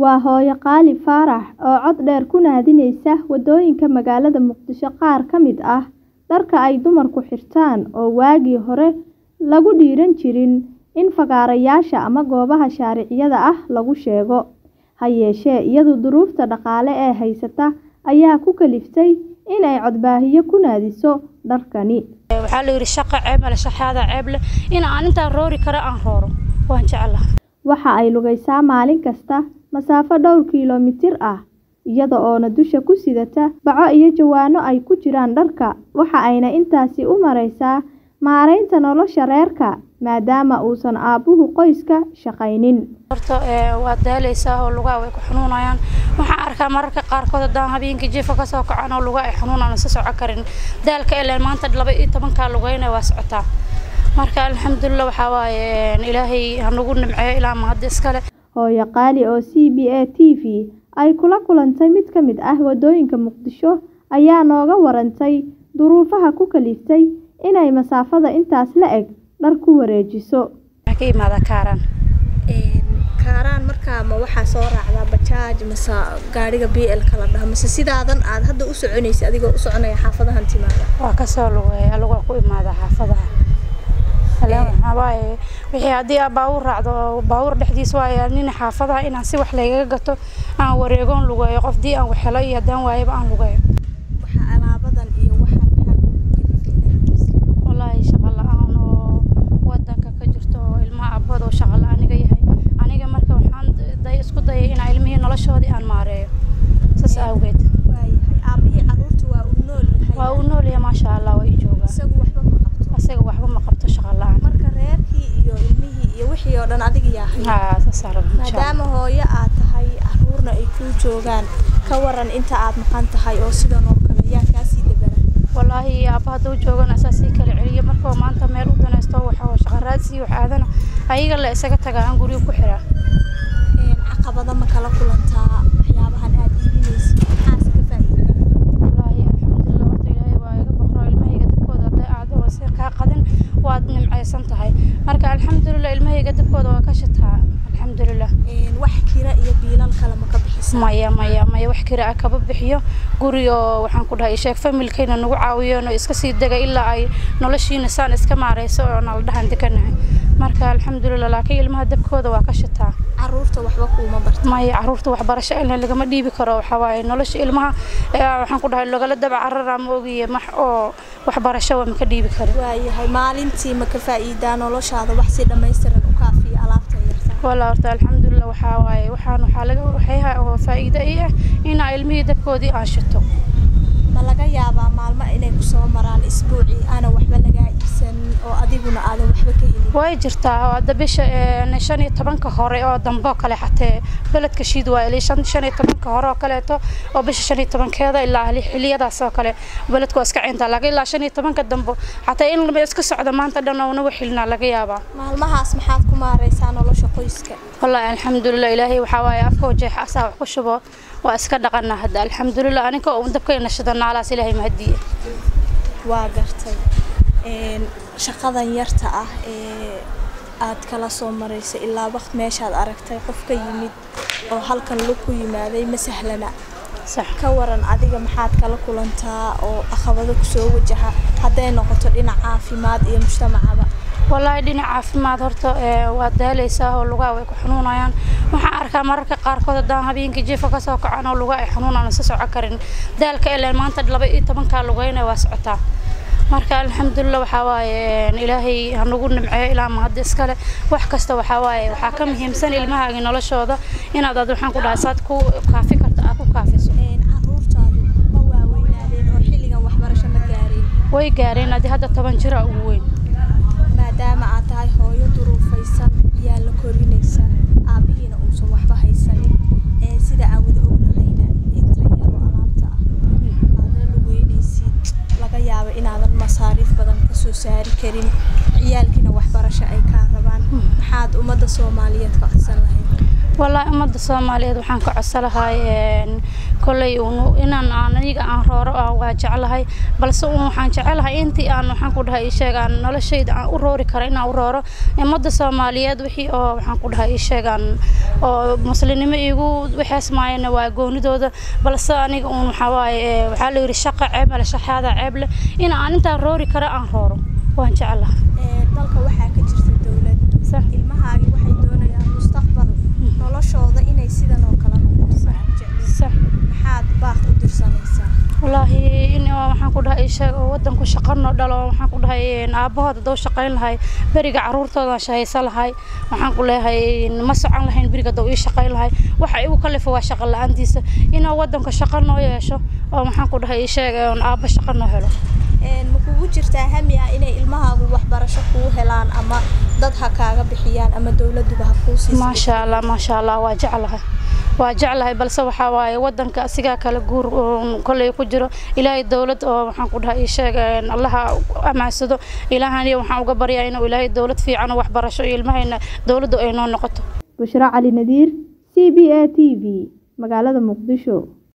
Waa hooyo Qaali Faarax oo cod dheer ku naadinaysa waddooyinka magaalada Muqdisho qaar ka mid ah dharka ay dumarku xirtaan oo waagii hore lagu dhiiran jirin in fagaarayaasha ama goobaha sharciyada ah lagu sheego. Ha yeeshee, iyadu duruufta dhaqaale ee haysata ayaa ku kaliftay in ay codbaahiye ku naadiso dharkani. waxaa la yidhi shaqo ceeb male shaxaada ceeb leh in aan intaan roori karo aan rooro waan jeclahay Waxa ay lugaysaa maalin kasta masaafo dhowr kiiloomitir ah, iyada oona dusha ku sidata baco iyo jawaano ay ku jiraan dharka. Waxa ayna intaasi u maraysaa maaraynta nolosha reerka, maadaama uusan aabbuhu qoyska shaqaynin. horta ee, waa daalaysaa oo lugaha way ku xanuunayaan waxaan arkaa mararka qaarkood haddaan habeenkii jiifa ka soo kacan oo lugaha ay xanuunaan isa soco karin daalka ileen maanta laba iyo tobankaa lugaynaya waa socotaa marka alxamdulilah waxaa waaye een, ilaahay ha nagu nimceeyo ilaa mahad iskale Hooyo Qaali oo CBA TV ay kula kulantay mid ka mid ah waddooyinka Muqdisho ayaa nooga warantay duruufaha ku kaliftay inay masaafada intaas le'eg dhar ku wareejiso. waxaa ka imaadaa kaaraan kaaraan markaa ma waxaa soo raacdaa bajaaj mase gaariga BL kala dhaha mase sidaadan aad hadda u soconaysa adigoo u soconaya xaafadahan timaada waa kasoo lugeeya lugaa ku imaadaa xaafadaha Halaan waxaa waaye wixii haddii aad baabuur raacdo baabuur dhexdiis waaye nin xaafadaha inaan si wax laygaga gato aan wareegoon lugeeyo qofdii aan waxhelo iyo haddaan waayaba aan lugeeyo waxaa alaabadan iyo waxaan maxaa kugu kalifay wallaahi shaqo la-aan oo wadanka ka jirto oo ilmaha abbood oo shaqo la-aaniga yahay aniga marka waxaan day isku dayay inaan ilmihii noloshoodii aan maareeyo saas awgeed waayahay aabihii carruurta waa uu nool yahay waa uu nool yahay maasha allah waa ii joogaa isagu waxba ma qabto asaga waxba ma qabto shaqo la-aan marka reerkii iyo ilmihii iyo wixii oo dhan adiga yaa haya haa saasaan rabaa insha allah maadaama hooyo aad tahay carruurna ay kuu joogaan ka waran inta aad maqan tahay oo sidan oo kale yaa kaasii degana wallaahi aabba hadduu joogana asaasii kala celiyo markuu maanta meel u danaysto waxa oo shaqo raadsi wax aadana ayaga la isaga tagaa aan guriga ku xiraa Een, caqabado ma kala kulantaa waxyaabahan aad iibinaysid maxaase ka faa'iidaa wallaahi alxamdulilah horta ilaahay waa iga boqro ilmahayga dabkooda hadday aado oo si kaa qadin waad nimcaysan tahay marka alxamdulilah ilmahayga dabkooda waa ka shitaa alxamdulilah Een, wax kira iyo biilal kale ma ka bixisaa maya maya maya wax kira ah kaba bixiyo guri oo waxaan ku dhahay sheeg familkayna nagu caawiyeen oo iska sii dega ilaa ay noloshiina saan iska maarayso oo nala dhahan deganahay marka alxamdulilah laakiin ilmaha dabkooda waa ka shitaa carruurta waxba kuuma barta maya caruurta waxbarasho ilaa lagama dhiibi karo waxaa waaye nolosha ilmaha ee, waxaan ku dhahay lagala daba carara ma ogiye max oo waxbarasho waa maka dhiibi karin waayahay maalintii ma ka faa'iidaa noloshaada wax si dhammaystiran u kaafiya alaabta yarta walaa horta alxamdulilah waxaa waaye waxaan waxaa laga waxyaha oo faa'iido ii ah inaa ilmihii dabkoodii aan shito ma laga yaabaa maalmo inay ku soo maraan isbuucii aana waxba lagaa iibsan oo adiguna aadan waxba ka helin way jirtaa oo hadda bisha een, shan iyo tobanka hore oo dambe oo kale xatee beledka shiid waa ilaa shan shan iyo tobanka hore oo kaleeto oo bisha shan iyo tobankeeda ilaa hali- xiliyadaas oo kale beledku waa iska ciintaa laakiin ilaa shan iyo tobanka dambe xataa in lama iska socdo maanta dhan oo naga xilnaa laga yaabaa maalmahaas maxaad ku maaraysaa nolosha qoyska wallaahi alxamdulilah ilaahay waxaa waaye afka wajeexa asaa wax ku shubo waa iska dhaqanaa hadda alxamdulilah aniga oo dabkayna shida naalaas ilaahay mahadiye waa gartay Een, shaqadan yarta ah ee aad kala soo marayso ilaa waqt meeshaad aragtay qof ka yimid oo halkan lug ku yimaaday ma sahlana sax ka waran adiga maxaad kala kulantaa oo caqabado kusoo wajaha hadday noqoto dhinac caafimaad iyo mujtamacaba wallaahi dhinac caafimaad horta ee, waa daalaysaa oo lugaha way ku xanuunayaan waxaan arkaa mararka qaarkood haddaan habeenkii jiifa ka soo kacan oo lugaha ay xanuunaan isa soco karin daalka ileen maanta laba iyo tobankaa lugaynaya waa socotaa marka alxamdulilah waxaa waaye een, ilaahay ha nagu nimceeyo ilaa mahad iskale wax kasta waxaa waaye waxaa ka muhiimsan ilmahaaga noloshooda inaad aad waxaan ku dhahay saad ku kaafi karta aad ku kaafiso Een, carruurtaadu ma waaweynaadeen oo xilligan waxbarasho ma gaareen way gaareen adi hadda toban jira ugu weyn maadaama aad tahay hooyo duruufaysan yaa la korinaysa aabihiina uusan waxba haysanin ee sida aan wada ognahayna inta yaroo alaabta ah aadna lugeynaysid laga yaabo inaadan masaariif badan ka soo saari karin ciyaalkiina waxbarasho ay kaa rabaan maxaad ummadda soomaaliyeed ka codsan lahayd wallaahi ummadda soomaaliyeed waxaan ka codsalahay kolley inaan aan aniga aan rooro ah waa jeclahay balse uun waxaan jecelahay intii aan waxaan ku dhahay isheeg aan noloshayda aan u roori kara inaan u rooro ummadda soomaaliyeed wixii oo waxaan ku dhahay isheegaan oo muslimnimo iigu waxeesmaayana waa goonidooda balse aniga uun waxaa waaye waxaa la yidhi shaqa ceeb male shaxaada ceeb leh in aan intaan roori kara aan rooro waan jeclahay dalka waxaa ka jirta dowlad ilmahaagi waxay doonayaan mustaqbal noloshooda inay sidan oo kale noqoto maxaad baaq u dirsanaysaa wallaahi in waxaan ku dhahay sheeg oo wadanku shaqo noo dhalo waxaan ku dhahay aabahood haduu shaqayn lahay beriga caruurtooda shahaysan lahay waxaan ku leeyahay ma socon lahayn beriga haduu ii shaqayn lahay waxa igu kalifa waa shaqo la-aantiisa inuu wadanka shaqo noo yeesho oo maxaan ku dhahay sheeg aaba shaqo noo helo ma kugu jirtaa hami ah inay ilmahaagu waxbarasho kuu helaan ama dad ha kaaga bixiyaan ama dowladuba ha kuu siiso maasha allah maasha allah waa jeclahay waa jeclahay balse waxaa waaye wadanka asigaa kale guur kolley ku jiro ilaahay dowlad oo waxaan ku dhahay sheeg allaha amaansado ilaahaniyo waxaan uga baryaa inuu ilaahay dowlad fiican oo waxbarasho iyo ilmahayna dowladdu ay noo noqoto bushra cali nadiir c b a t v magaalada muqdisho